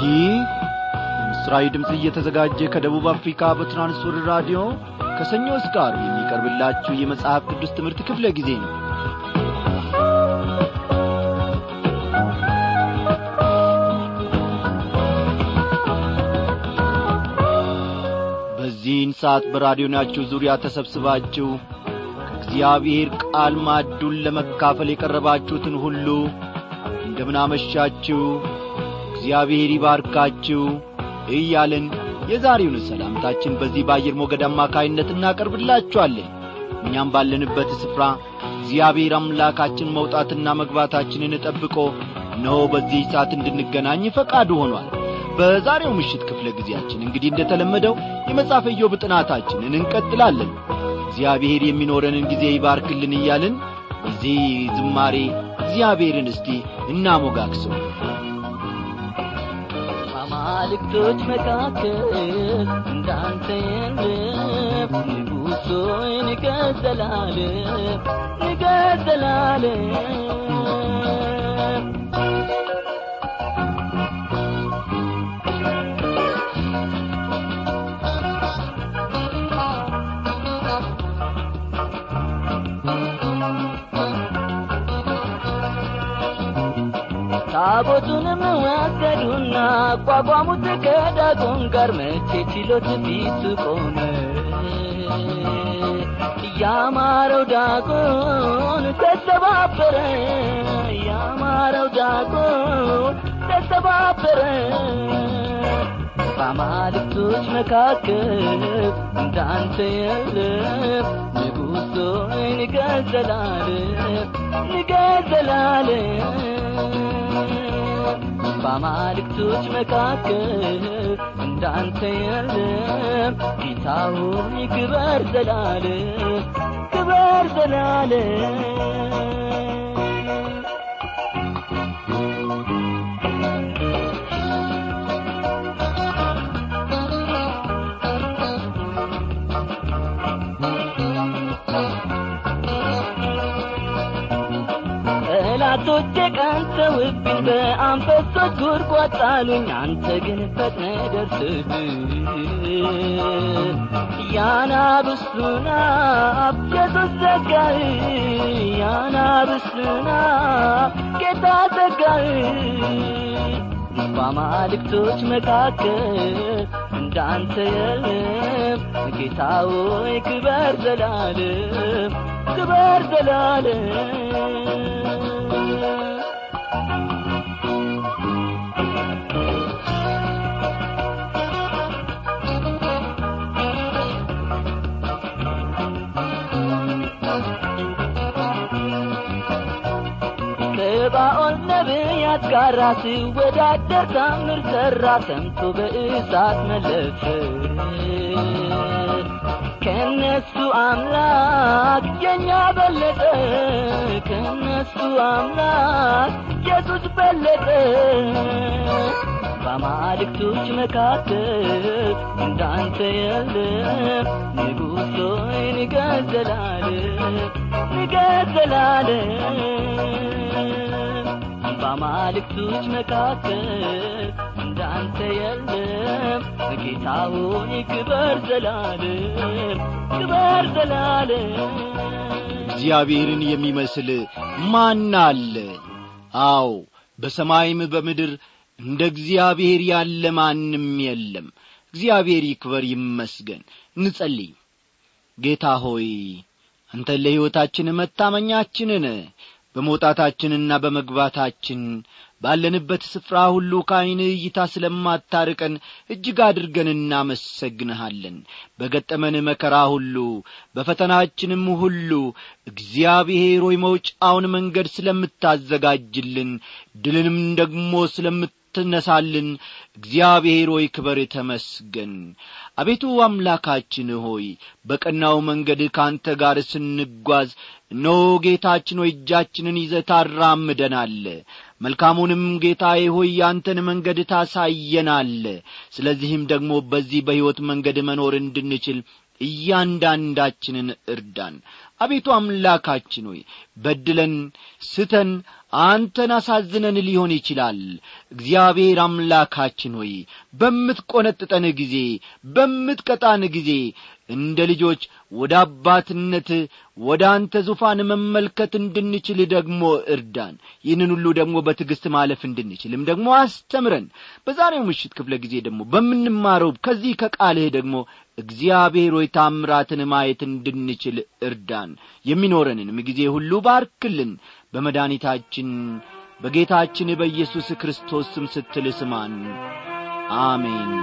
ይህ ምስራዊ ድምፅ እየተዘጋጀ ከደቡብ አፍሪካ በትራንስወርልድ ራዲዮ ከሰኞ እስከ ዓርብ የሚቀርብላችሁ የመጽሐፍ ቅዱስ ትምህርት ክፍለ ጊዜ ነው በዚህን ሰዓት በራዲዮናችሁ ዙሪያ ተሰብስባችሁ ከእግዚአብሔር ቃል ማዱን ለመካፈል የቀረባችሁትን ሁሉ እንደምናመሻችሁ እግዚአብሔር ይባርካችሁ እያልን የዛሬውን ሰላምታችን በዚህ በአየር ሞገድ አማካይነት እናቀርብላችኋለን እኛም ባለንበት ስፍራ እግዚአብሔር አምላካችን መውጣትና መግባታችንን ጠብቆ እነሆ በዚህ ሰዓት እንድንገናኝ ፈቃዱ ሆኗል በዛሬው ምሽት ክፍለ ጊዜያችን እንግዲህ እንደተለመደው የመጽሐፈ ኢዮብ ጥናታችንን እንቀጥላለን እግዚአብሔር የሚኖረንን ጊዜ ይባርክልን እያልን በዚህ ዝማሬ እግዚአብሔርን እስቲ እናሞጋግሰው ከአማልክቶች መካከል እንዳንተ የለም ንጉሥ ሆይ ንገሥ ዘላለም ንገሥ ዘላለም ታቦቱንም ወሰዱና አቋቋሙት ከዳጎን ጋር መቼ ችሎት ፊቱ ቆመ ያማረው ዳጎን ተሰባበረ ያማረው ዳጎን ተሰባበረ በአማልክቶች መካከል እንዳንተ የለም ንጉሥ ሆይ ንገሥ ዘላለም ንገሥ ዘላለም በአማልክቶች መካከል እንዳንተ የለም ጌታ ሆይ ክበር ዘላለም ክበር ዘላለም ጠላቶቼ ቀንተውብኝ በአንበሶች ጉድጓድ ጣሉኝ አንተ ግን ፈጥነ ደርስህ ያናብስቱን አፍ ኢየሱስ ዘጋህ ያናብስቱን አፍ ጌታ ዘጋህ በአማልክቶች መካከል እንዳንተ የለም ጌታ ሆይ ክበር ዘላለም ክበር ዘላለም ከባኦል ነቢያት ጋር ሲወዳደር ታምር ሠራ ሰምቶ በእሳት መለሰ ከነሱ አምላክ የኛ በለጠ ከነሱ አምላክ ኢየሱስ በለጠ በአማልክቶች መካከል እንዳንተ የለም ንጉሥ ሆይ ንገሥ ዘላለም ንገሥ ዘላለም በአማልክቶች መካከል እንዳንተ የለም ጌታ ሆይ ክበር ዘላለም ክበር ዘላለም እግዚአብሔርን የሚመስል ማን አለ አዎ በሰማይም በምድር እንደ እግዚአብሔር ያለ ማንም የለም እግዚአብሔር ይክበር ይመስገን እንጸልይ ጌታ ሆይ አንተ ለሕይወታችን መታመኛችንን በመውጣታችንና በመግባታችን ባለንበት ስፍራ ሁሉ ከዐይንህ እይታ ስለማታርቀን እጅግ አድርገን እናመሰግንሃለን በገጠመን መከራ ሁሉ በፈተናችንም ሁሉ እግዚአብሔር ሆይ መውጫውን መንገድ ስለምታዘጋጅልን ድልንም ደግሞ ስለምትነሳልን እግዚአብሔር ሆይ ክበር ተመስገን አቤቱ አምላካችን ሆይ በቀናው መንገድ ከአንተ ጋር ስንጓዝ እነሆ ጌታችን ሆይ እጃችንን ይዘ ታራምደናል መልካሙንም ጌታዬ ሆይ ያንተን መንገድ ታሳየናል ስለዚህም ደግሞ በዚህ በሕይወት መንገድ መኖር እንድንችል እያንዳንዳችንን እርዳን አቤቱ አምላካችን ሆይ በድለን ስተን አንተን አሳዝነን ሊሆን ይችላል እግዚአብሔር አምላካችን ሆይ በምትቈነጥጠን ጊዜ በምትቀጣን ጊዜ እንደ ልጆች ወደ አባትነት ወደ አንተ ዙፋን መመልከት እንድንችል ደግሞ እርዳን ይህንን ሁሉ ደግሞ በትዕግሥት ማለፍ እንድንችልም ደግሞ አስተምረን በዛሬው ምሽት ክፍለ ጊዜ ደግሞ በምንማረው ከዚህ ከቃልህ ደግሞ እግዚአብሔር ሆይ ታምራትን ማየት እንድንችል እርዳን የሚኖረንንም ጊዜ ሁሉ ባርክልን በመድኃኒታችን በጌታችን በኢየሱስ ክርስቶስ ስም ስትል ስማን አሜን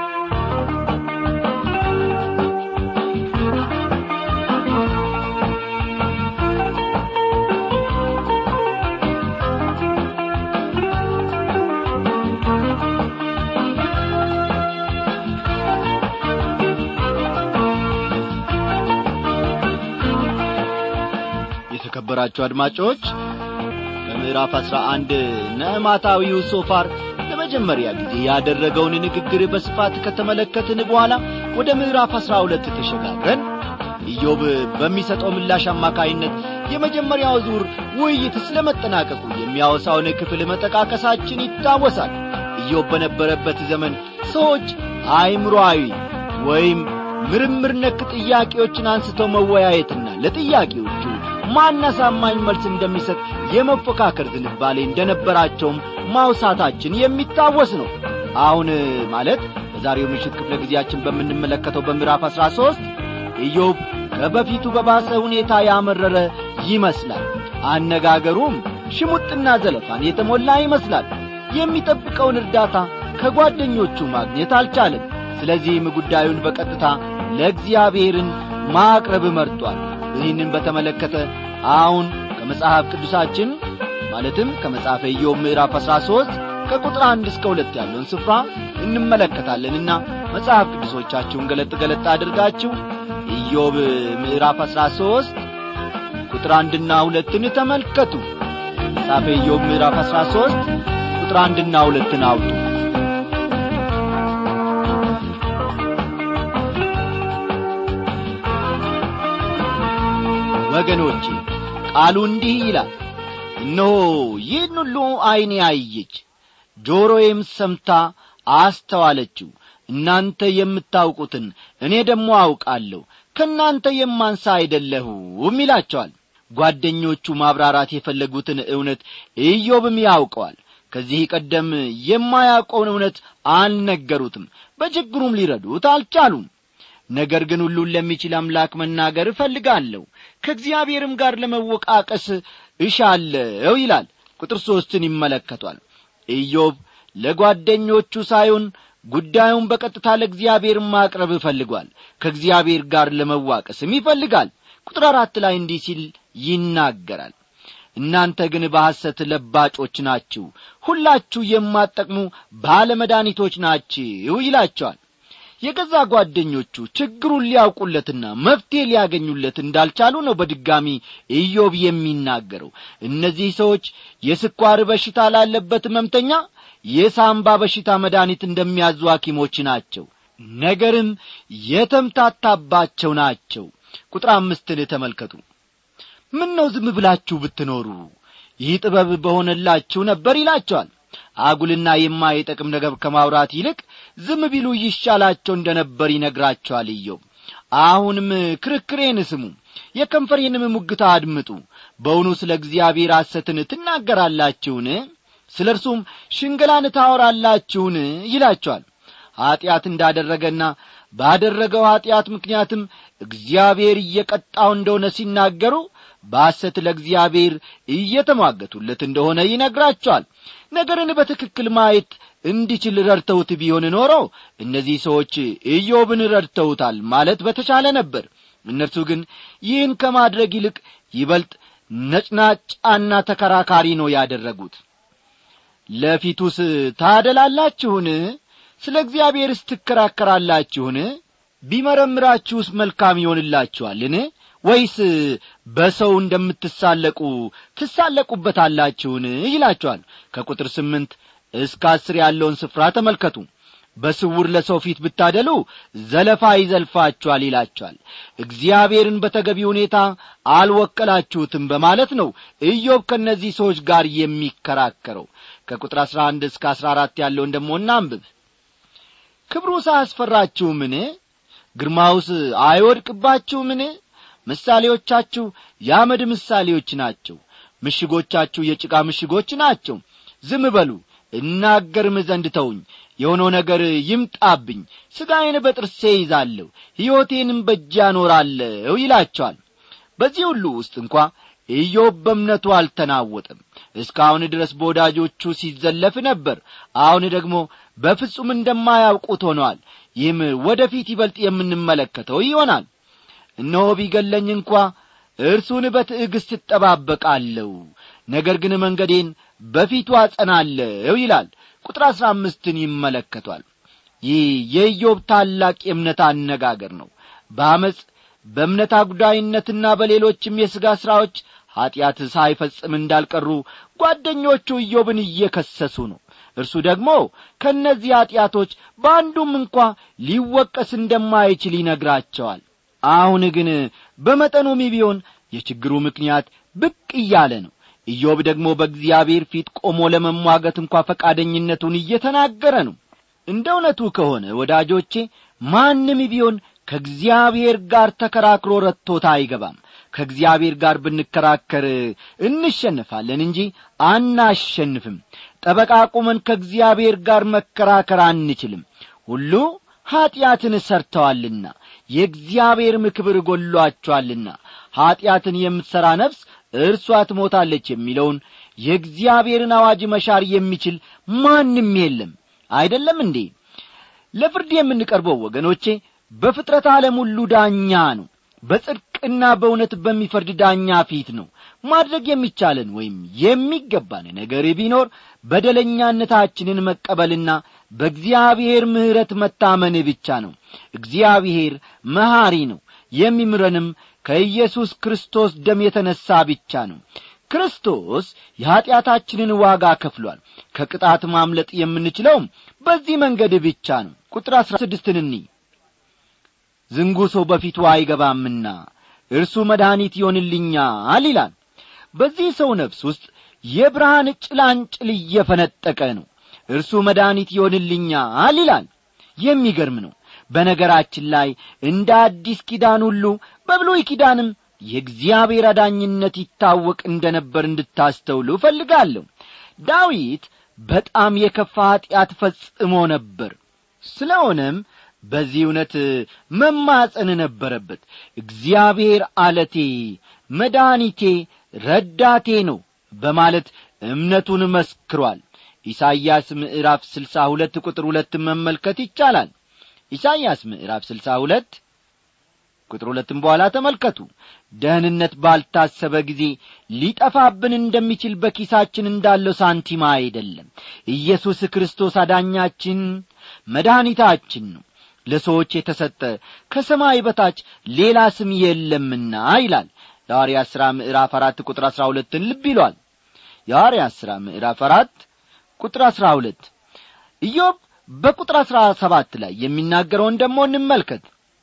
የተከበራችሁ አድማጮች በምዕራፍ አሥራ አንድ ነዕማታዊው ሶፋር ለመጀመሪያ ጊዜ ያደረገውን ንግግር በስፋት ከተመለከትን በኋላ ወደ ምዕራፍ አሥራ ሁለት ተሸጋግረን ኢዮብ በሚሰጠው ምላሽ አማካይነት የመጀመሪያው ዙር ውይይት ስለ መጠናቀቁ የሚያወሳውን ክፍል መጠቃቀሳችን ይታወሳል ኢዮብ በነበረበት ዘመን ሰዎች አይምሮአዊ ወይም ምርምር ነክ ጥያቄዎችን አንስተው መወያየትና ለጥያቄዎቹ ማን አሳማኝ መልስ እንደሚሰጥ የመፎካከር ዝንባሌ እንደነበራቸውም ማውሳታችን የሚታወስ ነው አሁን ማለት በዛሬው ምሽት ክፍለ ጊዜያችን በምንመለከተው በምዕራፍ አሥራ ሦስት ኢዮብ ከበፊቱ በባሰ ሁኔታ ያመረረ ይመስላል አነጋገሩም ሽሙጥና ዘለፋን የተሞላ ይመስላል የሚጠብቀውን እርዳታ ከጓደኞቹ ማግኘት አልቻለም ስለዚህም ጉዳዩን በቀጥታ ለእግዚአብሔርን ማቅረብ መርጧል ይህንን በተመለከተ አሁን ከመጽሐፍ ቅዱሳችን ማለትም ከመጽሐፈ ኢዮብ ምዕራፍ አሥራ ሦስት ከቁጥር አንድ እስከ ሁለት ያለውን ስፍራ እንመለከታለንና መጽሐፍ ቅዱሶቻችሁን ገለጥ ገለጥ አድርጋችሁ ኢዮብ ምዕራፍ አሥራ ሦስት ቁጥር አንድና ሁለትን ተመልከቱ መጽሐፈ ኢዮብ ምዕራፍ አሥራ ሦስት ቁጥር አንድና ሁለትን አውጡ ወገኖቼ ቃሉ እንዲህ ይላል እነሆ ይህን ሁሉ ዐይኔ አየች ጆሮዬም ሰምታ አስተዋለችው እናንተ የምታውቁትን እኔ ደግሞ አውቃለሁ ከእናንተ የማንሳ አይደለሁም ይላቸዋል ጓደኞቹ ማብራራት የፈለጉትን እውነት ኢዮብም ያውቀዋል ከዚህ ቀደም የማያውቀውን እውነት አልነገሩትም በችግሩም ሊረዱት አልቻሉም ነገር ግን ሁሉን ለሚችል አምላክ መናገር እፈልጋለሁ ከእግዚአብሔርም ጋር ለመወቃቀስ እሻለው ይላል ቁጥር ሦስትን ይመለከቷል ኢዮብ ለጓደኞቹ ሳይሆን ጉዳዩን በቀጥታ ለእግዚአብሔር ማቅረብ እፈልጓል ከእግዚአብሔር ጋር ለመዋቀስም ይፈልጋል ቁጥር አራት ላይ እንዲህ ሲል ይናገራል እናንተ ግን በሐሰት ለባጮች ናችሁ ሁላችሁ የማጠቅሙ ባለመድኃኒቶች ናችሁ ይላቸዋል የገዛ ጓደኞቹ ችግሩን ሊያውቁለትና መፍትሔ ሊያገኙለት እንዳልቻሉ ነው በድጋሚ ኢዮብ የሚናገረው እነዚህ ሰዎች የስኳር በሽታ ላለበት ሕመምተኛ የሳምባ በሽታ መድኃኒት እንደሚያዙ ሐኪሞች ናቸው ነገርም የተምታታባቸው ናቸው ቁጥር አምስትን ተመልከቱ ምን ነው ዝም ብላችሁ ብትኖሩ ይህ ጥበብ በሆነላችሁ ነበር ይላቸዋል አጉልና የማይጠቅም ነገር ከማውራት ይልቅ ዝም ቢሉ ይሻላቸው እንደ ነበር ይነግራቸዋል ኢዮብ አሁንም ክርክሬን ስሙ የከንፈሬንም ሙግታ አድምጡ በውኑ ስለ እግዚአብሔር ሐሰትን ትናገራላችሁን ስለ እርሱም ሽንገላን ታወራላችሁን ይላቸዋል ኀጢአት እንዳደረገና ባደረገው ኀጢአት ምክንያትም እግዚአብሔር እየቀጣው እንደሆነ ሲናገሩ በሐሰት ለእግዚአብሔር እየተሟገቱለት እንደሆነ ይነግራቸዋል ነገርን በትክክል ማየት እንዲችል ረድተውት ቢሆን ኖሮ እነዚህ ሰዎች ኢዮብን ረድተውታል ማለት በተቻለ ነበር እነርሱ ግን ይህን ከማድረግ ይልቅ ይበልጥ ነጭናጫና ተከራካሪ ነው ያደረጉት ለፊቱስ ታደላላችሁን ስለ እግዚአብሔርስ ትከራከራላችሁን ቢመረምራችሁስ መልካም ይሆንላችኋልን ወይስ በሰው እንደምትሳለቁ ትሳለቁበታላችሁን ይላችኋል ከቁጥር ስምንት እስከ አስር ያለውን ስፍራ ተመልከቱ በስውር ለሰው ፊት ብታደሉ ዘለፋ ይዘልፋችኋል ይላቸዋል እግዚአብሔርን በተገቢ ሁኔታ አልወከላችሁትም በማለት ነው ኢዮብ ከእነዚህ ሰዎች ጋር የሚከራከረው ከቁጥር አሥራ አንድ እስከ አሥራ አራት ያለውን ደሞ እናንብብ ክብሩ ሳያስፈራችሁምን ግርማውስ አይወድቅባችሁምን ምሳሌዎቻችሁ የአመድ ምሳሌዎች ናቸው ምሽጎቻችሁ የጭቃ ምሽጎች ናቸው ዝም በሉ እናገርም ዘንድ ተውኝ የሆነው ነገር ይምጣብኝ ሥጋዬን በጥርሴ ይዛለሁ ሕይወቴንም በእጅ አኖራለሁ ይላቸዋል በዚህ ሁሉ ውስጥ እንኳ ኢዮብ በእምነቱ አልተናወጠም እስካሁን ድረስ በወዳጆቹ ሲዘለፍ ነበር አሁን ደግሞ በፍጹም እንደማያውቁት ሆነዋል ይህም ወደ ፊት ይበልጥ የምንመለከተው ይሆናል እነሆ ቢገለኝ እንኳ እርሱን በትዕግሥት እጠባበቃለሁ ነገር ግን መንገዴን በፊቱ አጸናለሁ ይላል ቁጥር አሥራ አምስትን ይመለከቷል ይህ የኢዮብ ታላቅ የእምነት አነጋገር ነው በአመፅ በእምነት አጉዳይነትና በሌሎችም የሥጋ ሥራዎች ኀጢአት ሳይፈጽም እንዳልቀሩ ጓደኞቹ ኢዮብን እየከሰሱ ነው እርሱ ደግሞ ከእነዚህ ኀጢአቶች በአንዱም እንኳ ሊወቀስ እንደማይችል ይነግራቸዋል አሁን ግን በመጠኑም ቢሆን የችግሩ ምክንያት ብቅ እያለ ነው ኢዮብ ደግሞ በእግዚአብሔር ፊት ቆሞ ለመሟገት እንኳ ፈቃደኝነቱን እየተናገረ ነው እንደ እውነቱ ከሆነ ወዳጆቼ ማንም ቢሆን ከእግዚአብሔር ጋር ተከራክሮ ረቶታ አይገባም ከእግዚአብሔር ጋር ብንከራከር እንሸንፋለን እንጂ አናሸንፍም ጠበቃ ቁመን ከእግዚአብሔር ጋር መከራከር አንችልም ሁሉ ኀጢአትን ሰርተዋልና የእግዚአብሔርም ክብር ጐሏቸዋልና ኀጢአትን የምትሠራ ነፍስ እርሷ ትሞታለች የሚለውን የእግዚአብሔርን አዋጅ መሻር የሚችል ማንም የለም አይደለም እንዴ ለፍርድ የምንቀርበው ወገኖቼ በፍጥረት ዓለም ሁሉ ዳኛ ነው በጽድቅና በእውነት በሚፈርድ ዳኛ ፊት ነው ማድረግ የሚቻለን ወይም የሚገባን ነገር ቢኖር በደለኛነታችንን መቀበልና በእግዚአብሔር ምሕረት መታመን ብቻ ነው እግዚአብሔር መሐሪ ነው የሚምረንም ከኢየሱስ ክርስቶስ ደም የተነሣ ብቻ ነው ክርስቶስ የኀጢአታችንን ዋጋ ከፍሏል ከቅጣት ማምለጥ የምንችለውም በዚህ መንገድ ብቻ ነው ቁጥር አሥራ ስድስትን እኒ ዝንጉ ሰው በፊቱ አይገባምና እርሱ መድኃኒት ይሆንልኛል ይላል በዚህ ሰው ነፍስ ውስጥ የብርሃን ጭላንጭል እየፈነጠቀ ነው እርሱ መድኃኒት ይሆንልኛል ይላል የሚገርም ነው በነገራችን ላይ እንደ አዲስ ኪዳን ሁሉ በብሉይ ኪዳንም የእግዚአብሔር አዳኝነት ይታወቅ እንደ ነበር እንድታስተውሉ እፈልጋለሁ ዳዊት በጣም የከፋ ኀጢአት ፈጽሞ ነበር ስለሆነም በዚህ እውነት መማፀን ነበረበት እግዚአብሔር አለቴ መድኃኒቴ ረዳቴ ነው በማለት እምነቱን መስክሯል ኢሳይያስ ምዕራፍ ስልሳ ሁለት ቁጥር ሁለትን መመልከት ይቻላል ኢሳይያስ ምዕራፍ ስልሳ ሁለት ቁጥር ሁለትም በኋላ ተመልከቱ ደህንነት ባልታሰበ ጊዜ ሊጠፋብን እንደሚችል በኪሳችን እንዳለው ሳንቲማ አይደለም ኢየሱስ ክርስቶስ አዳኛችን መድኃኒታችን ነው ለሰዎች የተሰጠ ከሰማይ በታች ሌላ ስም የለምና ይላል የሐዋርያ ሥራ ምዕራፍ አራት ቁጥር አሥራ ሁለትን ልብ ይሏል የሐዋርያ ሥራ ምዕራፍ አራት ቁጥር አሥራ ሁለት ኢዮብ በቁጥር አሥራ ሰባት ላይ የሚናገረውን ደሞ እንመልከት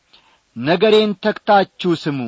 ነገሬን ተክታችሁ ስሙ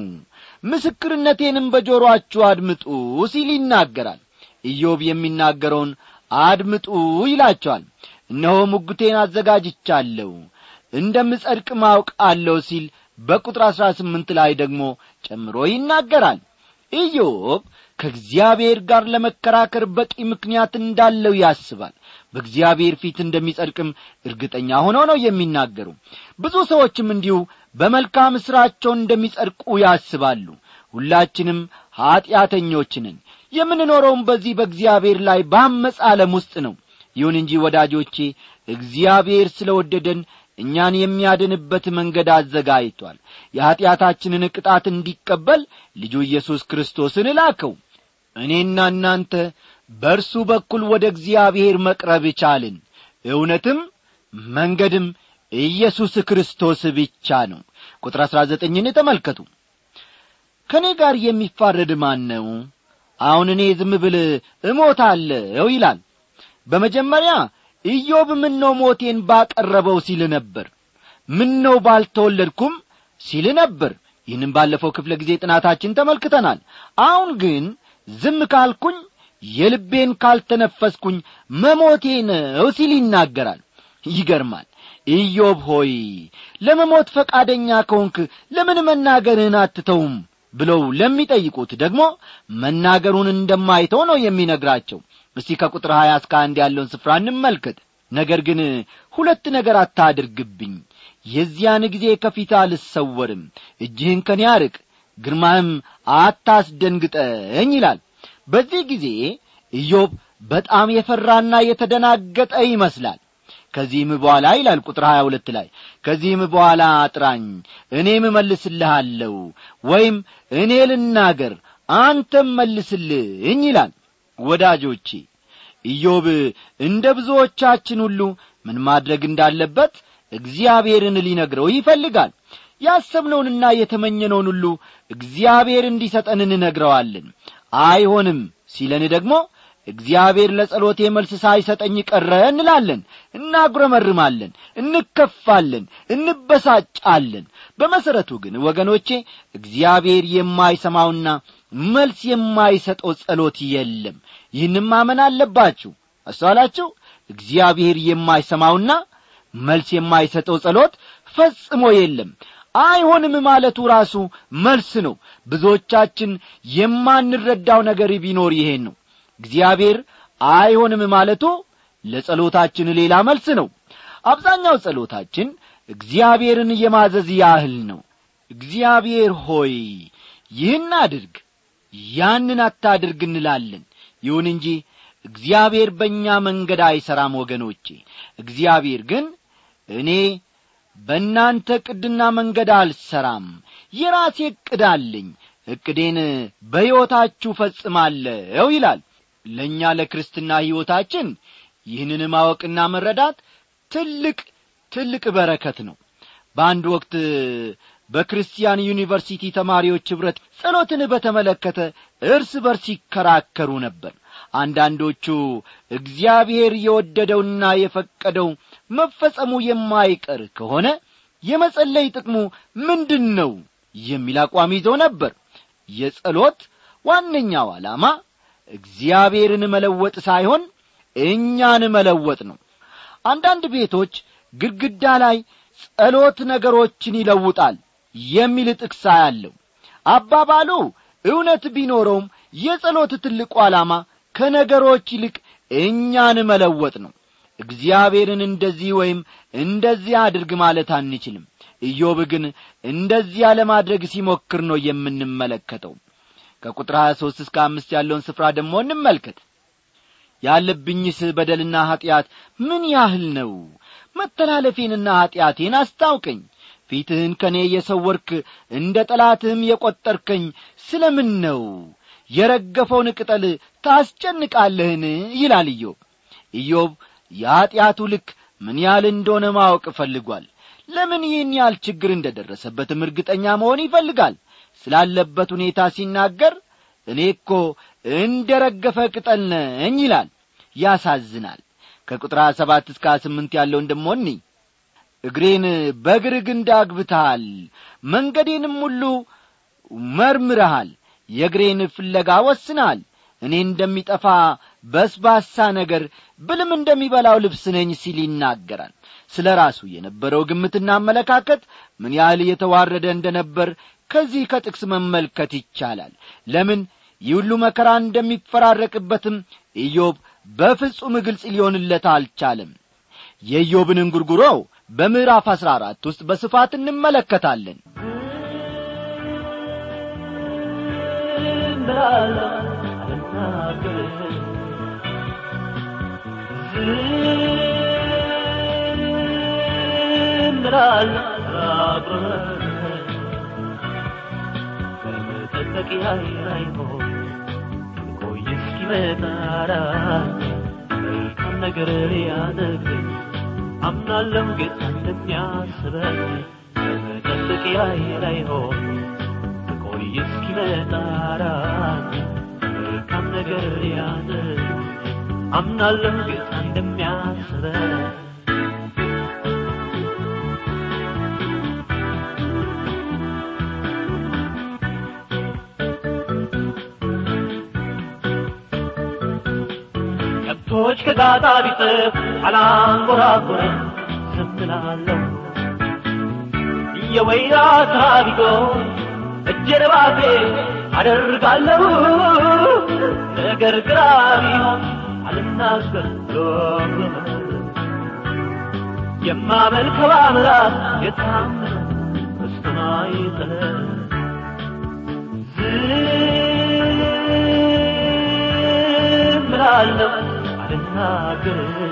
ምስክርነቴንም በጆሮአችሁ አድምጡ ሲል ይናገራል ኢዮብ የሚናገረውን አድምጡ ይላቸዋል እነሆ ሙግቴን አዘጋጅቻለሁ እንደምጸድቅ ማውቃለሁ ሲል በቁጥር አሥራ ስምንት ላይ ደግሞ ጨምሮ ይናገራል ኢዮብ ከእግዚአብሔር ጋር ለመከራከር በቂ ምክንያት እንዳለው ያስባል በእግዚአብሔር ፊት እንደሚጸድቅም እርግጠኛ ሆነው ነው የሚናገሩ ብዙ ሰዎችም እንዲሁ በመልካም ሥራቸው እንደሚጸድቁ ያስባሉ ሁላችንም ኀጢአተኞችንን የምንኖረውም በዚህ በእግዚአብሔር ላይ ባመፅ ዓለም ውስጥ ነው ይሁን እንጂ ወዳጆቼ እግዚአብሔር ስለ ወደደን እኛን የሚያድንበት መንገድ አዘጋጅቷል የኀጢአታችንን ቅጣት እንዲቀበል ልጁ ኢየሱስ ክርስቶስን ላከው እኔና እናንተ በእርሱ በኩል ወደ እግዚአብሔር መቅረብ ቻልን እውነትም መንገድም ኢየሱስ ክርስቶስ ብቻ ነው ቁጥር አሥራ ዘጠኝን ተመልከቱ ከእኔ ጋር የሚፋረድ ማን ነው አሁን እኔ ዝም ብል እሞታለሁ ይላል በመጀመሪያ ኢዮብ ምን ነው ሞቴን ባቀረበው ሲል ነበር ምን ነው ባልተወለድኩም ሲል ነበር ይህንም ባለፈው ክፍለ ጊዜ ጥናታችን ተመልክተናል አሁን ግን ዝም ካልኩኝ የልቤን ካልተነፈስኩኝ መሞቴ ነው ሲል ይናገራል ይገርማል ኢዮብ ሆይ ለመሞት ፈቃደኛ ከሆንክ ለምን መናገርህን አትተውም ብለው ለሚጠይቁት ደግሞ መናገሩን እንደማይተው ነው የሚነግራቸው እስቲ ከቁጥር ሀያ እስከ አንድ ያለውን ስፍራ እንመልከት ነገር ግን ሁለት ነገር አታድርግብኝ የዚያን ጊዜ ከፊት አልሰወርም እጅህን ከኔ አርቅ ግርማህም አታስደንግጠኝ ይላል በዚህ ጊዜ ኢዮብ በጣም የፈራና የተደናገጠ ይመስላል ከዚህም በኋላ ይላል ቁጥር ሀያ ሁለት ላይ ከዚህም በኋላ አጥራኝ እኔም እመልስልሃለሁ ወይም እኔ ልናገር አንተም መልስልኝ ይላል ወዳጆቼ ኢዮብ እንደ ብዙዎቻችን ሁሉ ምን ማድረግ እንዳለበት እግዚአብሔርን ሊነግረው ይፈልጋል ያሰብነውንና የተመኘነውን ሁሉ እግዚአብሔር እንዲሰጠን እንነግረዋለን አይሆንም ሲለን ደግሞ እግዚአብሔር ለጸሎቴ መልስ ሳይሰጠኝ ቀረ እንላለን እናጉረመርማለን እንከፋለን እንበሳጫለን በመሠረቱ ግን ወገኖቼ እግዚአብሔር የማይሰማውና መልስ የማይሰጠው ጸሎት የለም ይህንም ማመን አለባችሁ አስተዋላችሁ እግዚአብሔር የማይሰማውና መልስ የማይሰጠው ጸሎት ፈጽሞ የለም አይሆንም ማለቱ ራሱ መልስ ነው ብዙዎቻችን የማንረዳው ነገር ቢኖር ይሄን ነው እግዚአብሔር አይሆንም ማለቱ ለጸሎታችን ሌላ መልስ ነው አብዛኛው ጸሎታችን እግዚአብሔርን የማዘዝ ያህል ነው እግዚአብሔር ሆይ ይህን አድርግ ያንን አታድርግ እንላለን ይሁን እንጂ እግዚአብሔር በእኛ መንገድ አይሠራም ወገኖቼ እግዚአብሔር ግን እኔ በእናንተ ዕቅድና መንገድ አልሠራም የራሴ ዕቅድ አለኝ ዕቅዴን በሕይወታችሁ ፈጽማለሁ ይላል ለእኛ ለክርስትና ሕይወታችን ይህንን ማወቅና መረዳት ትልቅ ትልቅ በረከት ነው በአንድ ወቅት በክርስቲያን ዩኒቨርሲቲ ተማሪዎች ኅብረት ጸሎትን በተመለከተ እርስ በርስ ይከራከሩ ነበር አንዳንዶቹ እግዚአብሔር የወደደውና የፈቀደው መፈጸሙ የማይቀር ከሆነ የመጸለይ ጥቅሙ ምንድን ነው የሚል አቋም ይዘው ነበር የጸሎት ዋነኛው ዓላማ እግዚአብሔርን መለወጥ ሳይሆን እኛን መለወጥ ነው አንዳንድ ቤቶች ግድግዳ ላይ ጸሎት ነገሮችን ይለውጣል የሚል ጥቅሳ ያለው አባባሉ እውነት ቢኖረውም የጸሎት ትልቁ ዓላማ ከነገሮች ይልቅ እኛን መለወጥ ነው እግዚአብሔርን እንደዚህ ወይም እንደዚህ አድርግ ማለት አንችልም ኢዮብ ግን እንደዚያ ለማድረግ ሲሞክር ነው የምንመለከተው ከቁጥር 23 እስከ አምስት ያለውን ስፍራ ደግሞ እንመልከት ያለብኝስ በደልና ኀጢአት ምን ያህል ነው መተላለፌንና ኀጢአቴን አስታውቀኝ ፊትህን ከእኔ የሰወርክ እንደ ጠላትህም የቈጠርከኝ ስለ ምን ነው የረገፈውን ቅጠል ታስጨንቃለህን ይላል ኢዮብ ኢዮብ የኀጢአቱ ልክ ምን ያህል እንደሆነ ማወቅ እፈልጓል ለምን ይህን ያህል ችግር እንደ ደረሰበትም እርግጠኛ መሆን ይፈልጋል ስላለበት ሁኔታ ሲናገር እኔ እኮ እንደ ረገፈ ቅጠል ነኝ ይላል ያሳዝናል ከቁጥር ሰባት እስከ ስምንት ያለውን ደሞ እኒ እግሬን በእግር ግንድ አግብተሃል መንገዴንም ሁሉ መርምረሃል የእግሬን ፍለጋ ወስናል እኔ እንደሚጠፋ በስባሳ ነገር ብልም እንደሚበላው ልብስ ነኝ ሲል ይናገራል ስለ ራሱ የነበረው ግምትና አመለካከት ምን ያህል የተዋረደ እንደነበር ከዚህ ከጥቅስ መመልከት ይቻላል ለምን ይህ ሁሉ መከራ እንደሚፈራረቅበትም ኢዮብ በፍጹም ግልጽ ሊሆንለት አልቻለም የኢዮብን እንጉርጉሮ በምዕራፍ አሥራ አራት ውስጥ በስፋት እንመለከታለን በመጠበቂያዬ ላይ ሆን ቆይ እስኪመጣራ መልካም ነገር ሊያደርግልኝ አምናለሁ ጌታ እንደሚያስበኝ በመጠበቂያዬ ላይ ሆን ቆይ እስኪመጣራ መልካም ነገር ሊያደርግልኝ አምናለሁ ጌታ እንደሚያስበኝ እንደሚያስበን ከብቶች ከጋጣ ቢጥፍ አላንጎራጎረም ዝም እላለሁ የወይራ ታቢጎ እጄን ባፌ አደርጋለሁ ነገር ግራ ቢሆን አልናገር ብሎ የማመልከው አምላክ የታመነ በሰማይ ጠለል ዝም እላለሁ አልናገር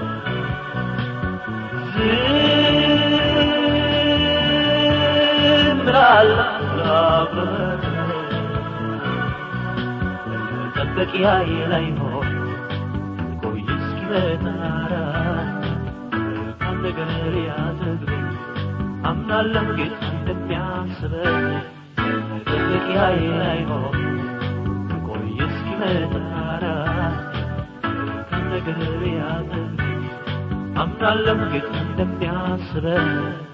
ዝም እላለሁ መጠበቂያዬ ላይ ሆን ቆይ እስኪመጣ መልካም ነገር ያዘግበኝ አምናለሁ ጌታ እንደሚያስበኝ መጠበቂያዬ ላይ ሆን ቆይ እስኪመጣ መልካም ነገር ያዘግበኝ አምናለሁ ጌታ እንደሚያስበኝ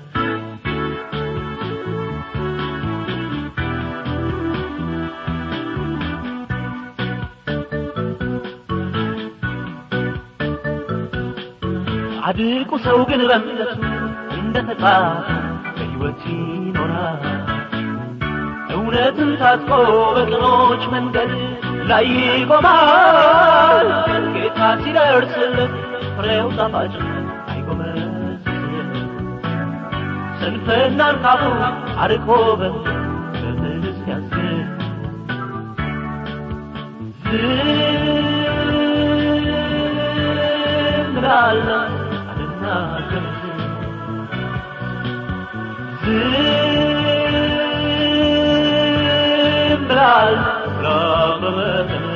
ጻድቁ ሰው ግን በእምነቱ እንደ ተጻፈ በሕይወት ይኖራል። እውነትን ታጥቆ በቅኖች መንገድ ላይ ይቆማል። ጌታ ሲደርስለት ፍሬው ጣፋጭ አይጎመዝም። ስንፍናን ካፉ አርቆ በትዕግስት ያዝን ዝም እላለሁ አልናገርም ዝም እላለሁ ለመመጠን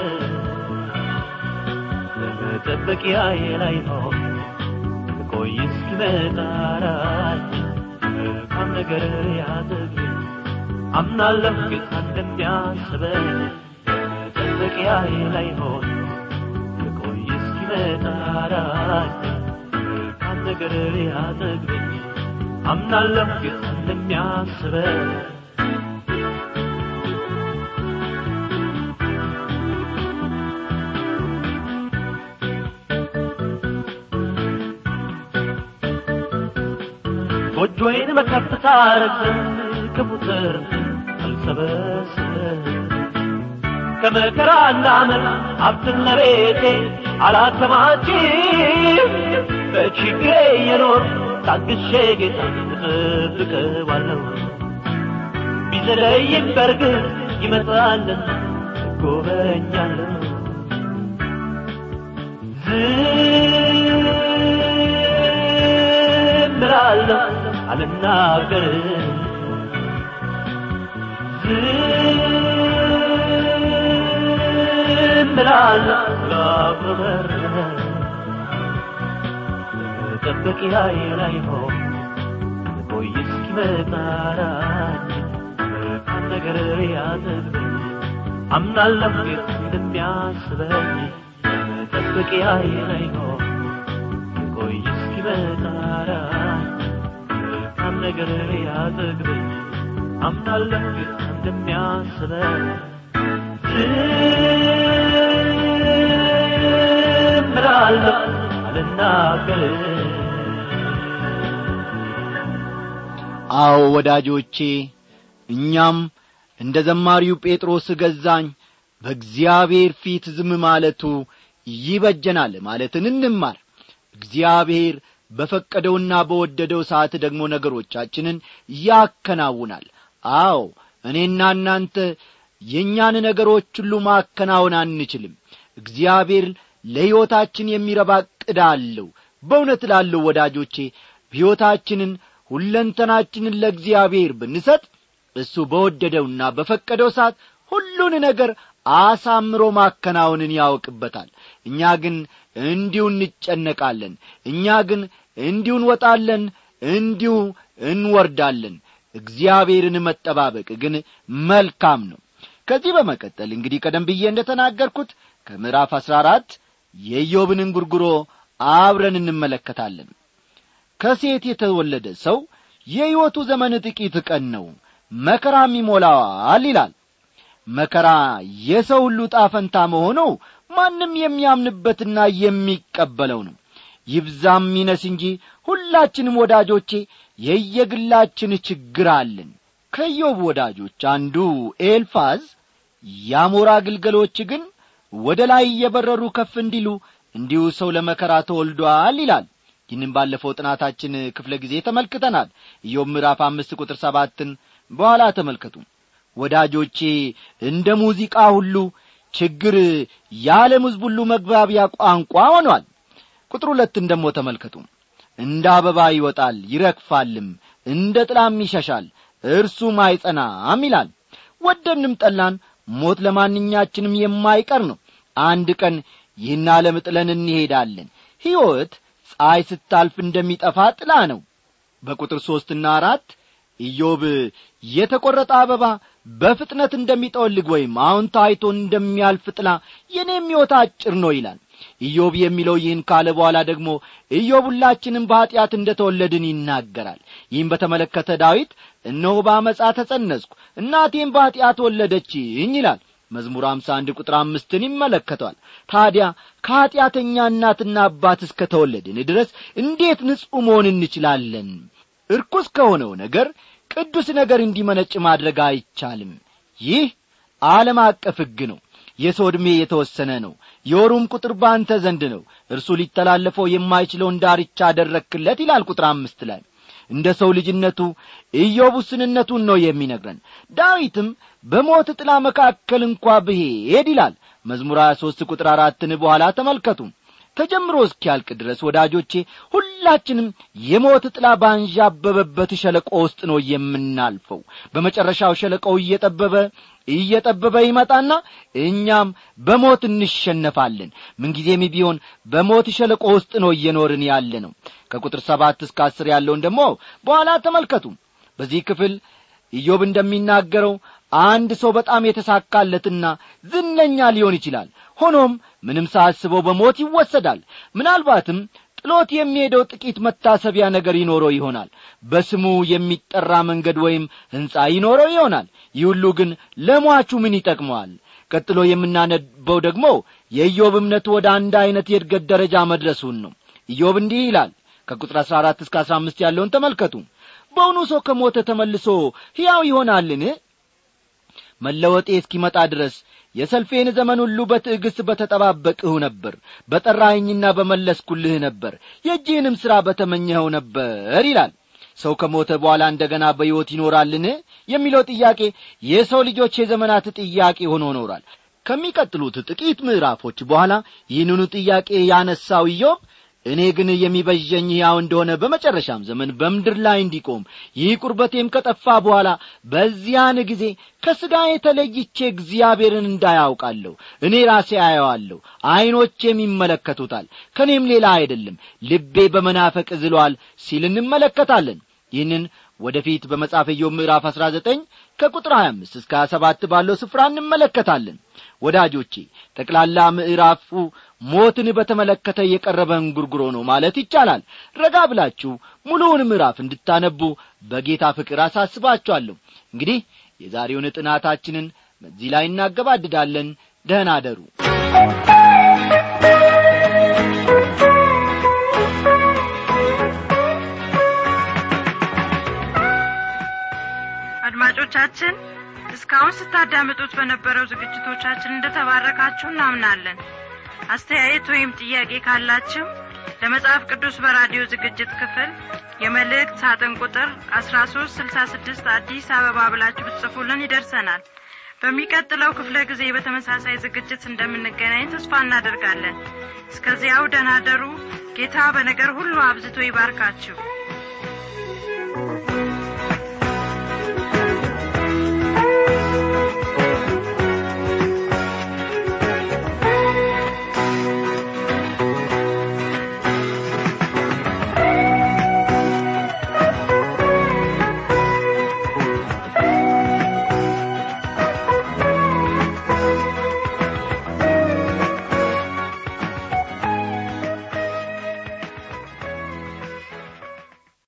በመጠበቂያዬ ላይ ሆን ቆይ እስኪመጣ ራእይ መልካም ነገር ያዘግኝ አምናለሁ ጌታ እንደሚያስበኝ በመጠበቂያዬ ላይ ሆን ቆይ እስኪመጣ ራእይ መልካም ነገር ያዘግኝ አምናለሁ ጌታ እንደሚያስበኝ ጎጆዬን በከፍታ ረግም ከቡጥር አልሰበስብም ከመከራና መር ሀብትን ለቤቴ አላከማችም በችግሬ የኖር ታግሼ ጌታ እጠብቀዋለሁ ቢዘለይም በርግጥ ይመጣልን እጎበኛለሁ ዝም እላለሁ አልናገርም ዝም እላለሁ ላጉረመርም መጠበቂያዬ ላይ ሆን ቆይ እስኪመጣ ራእይ መልካም ነገር ያዘግበኝ አምናለሁ ጌታ እንደሚያስበኝ መጠበቂያዬ ላይ ሆን ቆይ እስኪመጣ ራእይ መልካም ነገር ያዘግበኝ አምናለሁ ጌታ እንደሚያስበኝ ዝም እላለሁ አልናገርም አዎ ወዳጆቼ እኛም እንደ ዘማሪው ጴጥሮስ ገዛኝ በእግዚአብሔር ፊት ዝም ማለቱ ይበጀናል ማለትን እንማር እግዚአብሔር በፈቀደውና በወደደው ሰዓት ደግሞ ነገሮቻችንን ያከናውናል አዎ እኔና እናንተ የእኛን ነገሮች ሁሉ ማከናወን አንችልም እግዚአብሔር ለሕይወታችን የሚረባ ዕቅድ አለው በእውነት ላለው ወዳጆቼ ሕይወታችንን ሁለንተናችንን ለእግዚአብሔር ብንሰጥ እሱ በወደደውና በፈቀደው ሰዓት ሁሉን ነገር አሳምሮ ማከናወንን ያውቅበታል እኛ ግን እንዲሁ እንጨነቃለን እኛ ግን እንዲሁ እንወጣለን እንዲሁ እንወርዳለን እግዚአብሔርን መጠባበቅ ግን መልካም ነው ከዚህ በመቀጠል እንግዲህ ቀደም ብዬ እንደ ተናገርኩት ከምዕራፍ አሥራ አራት የኢዮብን እንጉርጉሮ አብረን እንመለከታለን ከሴት የተወለደ ሰው የሕይወቱ ዘመን ጥቂት ቀን ነው መከራም ይሞላዋል ይላል መከራ የሰው ሁሉ ጣፈንታ መሆኑ ማንም የሚያምንበትና የሚቀበለው ነው ይብዛም ይነስ እንጂ ሁላችንም ወዳጆቼ የየግላችን ችግር አለን ከዮብ ወዳጆች አንዱ ኤልፋዝ የአሞራ ግልገሎች ግን ወደ ላይ እየበረሩ ከፍ እንዲሉ እንዲሁ ሰው ለመከራ ተወልዷል ይላል ይህንም ባለፈው ጥናታችን ክፍለ ጊዜ ተመልክተናል ኢዮብ ምዕራፍ አምስት ቁጥር ሰባትን በኋላ ተመልከቱ ወዳጆቼ እንደ ሙዚቃ ሁሉ ችግር የዓለም ሕዝብ ሁሉ መግባቢያ ቋንቋ ሆኗል ቁጥር ሁለትን ደሞ ተመልከቱ እንደ አበባ ይወጣል ይረግፋልም እንደ ጥላም ይሸሻል እርሱም አይጸናም ይላል ወደንም ጠላን ሞት ለማንኛችንም የማይቀር ነው አንድ ቀን ይህን ዓለም ጥለን እንሄዳለን ሕይወት ፀሐይ ስታልፍ እንደሚጠፋ ጥላ ነው በቁጥር ሦስትና አራት ኢዮብ የተቈረጠ አበባ በፍጥነት እንደሚጠወልግ ወይም አሁን ታይቶ እንደሚያልፍ ጥላ የኔም ሕይወት አጭር ነው ይላል ኢዮብ የሚለው ይህን ካለ በኋላ ደግሞ ኢዮብ ሁላችንም በኀጢአት እንደ ተወለድን ይናገራል ይህም በተመለከተ ዳዊት እነሆ በአመፃ ተጸነስኩ እናቴም በኀጢአት ወለደችኝ ይላል መዝሙር አምሳ አንድ ቁጥር አምስትን ይመለከቷል ታዲያ ከኀጢአተኛ እናትና አባት እስከ ተወለድን ድረስ እንዴት ንጹሕ መሆን እንችላለን እርኩስ ከሆነው ነገር ቅዱስ ነገር እንዲመነጭ ማድረግ አይቻልም ይህ ዓለም አቀፍ ሕግ ነው የሰው ዕድሜ የተወሰነ ነው የወሩም ቁጥር በአንተ ዘንድ ነው እርሱ ሊተላለፈው የማይችለውን ዳርቻ አደረክለት ይላል ቁጥር አምስት ላይ እንደ ሰው ልጅነቱ ኢዮብ ውስንነቱን ነው የሚነግረን ዳዊትም በሞት ጥላ መካከል እንኳ ብሄድ ይላል መዝሙር 23 ቁጥር አራትን በኋላ ተመልከቱ ተጀምሮ እስኪያልቅ ድረስ ወዳጆቼ ሁላችንም የሞት ጥላ ባንዣበበበት ሸለቆ ውስጥ ነው የምናልፈው በመጨረሻው ሸለቆው እየጠበበ እየጠበበ ይመጣና እኛም በሞት እንሸነፋለን ምንጊዜም ቢሆን በሞት ሸለቆ ውስጥ ነው እየኖርን ያለ ነው ከቁጥር ሰባት እስከ አስር ያለውን ደግሞ በኋላ ተመልከቱ በዚህ ክፍል ኢዮብ እንደሚናገረው አንድ ሰው በጣም የተሳካለትና ዝነኛ ሊሆን ይችላል ሆኖም ምንም ሳያስበው በሞት ይወሰዳል ምናልባትም ጥሎት የሚሄደው ጥቂት መታሰቢያ ነገር ይኖረው ይሆናል በስሙ የሚጠራ መንገድ ወይም ሕንፃ ይኖረው ይሆናል ይህ ሁሉ ግን ለሟቹ ምን ይጠቅመዋል ቀጥሎ የምናነበው ደግሞ የኢዮብ እምነቱ ወደ አንድ ዐይነት የእድገት ደረጃ መድረሱን ነው ኢዮብ እንዲህ ይላል ከቁጥር አሥራ አራት እስከ አሥራ አምስት ያለውን ተመልከቱ በውኑ ሰው ከሞተ ተመልሶ ሕያው ይሆናልን መለወጤ እስኪመጣ ድረስ የሰልፌን ዘመን ሁሉ በትዕግሥት በተጠባበቅሁ ነበር በጠራኸኝና በመለስኩልህ ነበር የእጅህንም ሥራ በተመኘኸው ነበር ይላል ሰው ከሞተ በኋላ እንደገና በሕይወት ይኖራልን የሚለው ጥያቄ የሰው ልጆች የዘመናት ጥያቄ ሆኖ ኖሯል ከሚቀጥሉት ጥቂት ምዕራፎች በኋላ ይህንኑ ጥያቄ ያነሳው ኢዮብ እኔ ግን የሚበዠኝ ሕያው እንደሆነ በመጨረሻም ዘመን በምድር ላይ እንዲቆም ይህ ቁርበቴም ከጠፋ በኋላ በዚያን ጊዜ ከሥጋ የተለይቼ እግዚአብሔርን እንዳያውቃለሁ እኔ ራሴ አየዋለሁ ዐይኖቼም ይመለከቱታል ከእኔም ሌላ አይደለም ልቤ በመናፈቅ ዝሏል ሲል እንመለከታለን ይህንን ወደፊት በመጽሐፈ ኢዮብ ምዕራፍ አሥራ ዘጠኝ ከቁጥር 25 እስከ 27 ባለው ስፍራ እንመለከታለን ወዳጆቼ ጠቅላላ ምዕራፉ ሞትን በተመለከተ የቀረበ እንጉርጉሮ ነው ማለት ይቻላል ረጋ ብላችሁ ሙሉውን ምዕራፍ እንድታነቡ በጌታ ፍቅር አሳስባችኋለሁ እንግዲህ የዛሬውን ጥናታችንን በዚህ ላይ እናገባድዳለን ደህና አደሩ አድማጮቻችን እስካሁን ስታዳምጡት በነበረው ዝግጅቶቻችን እንደተባረካችሁ እናምናለን አስተያየት ወይም ጥያቄ ካላችሁ ለመጽሐፍ ቅዱስ በራዲዮ ዝግጅት ክፍል የመልእክት ሳጥን ቁጥር አስራ ሶስት ስልሳ ስድስት አዲስ አበባ ብላችሁ ብትጽፉልን ይደርሰናል በሚቀጥለው ክፍለ ጊዜ በተመሳሳይ ዝግጅት እንደምንገናኝ ተስፋ እናደርጋለን እስከዚያው ደናደሩ ጌታ በነገር ሁሉ አብዝቶ ይባርካችሁ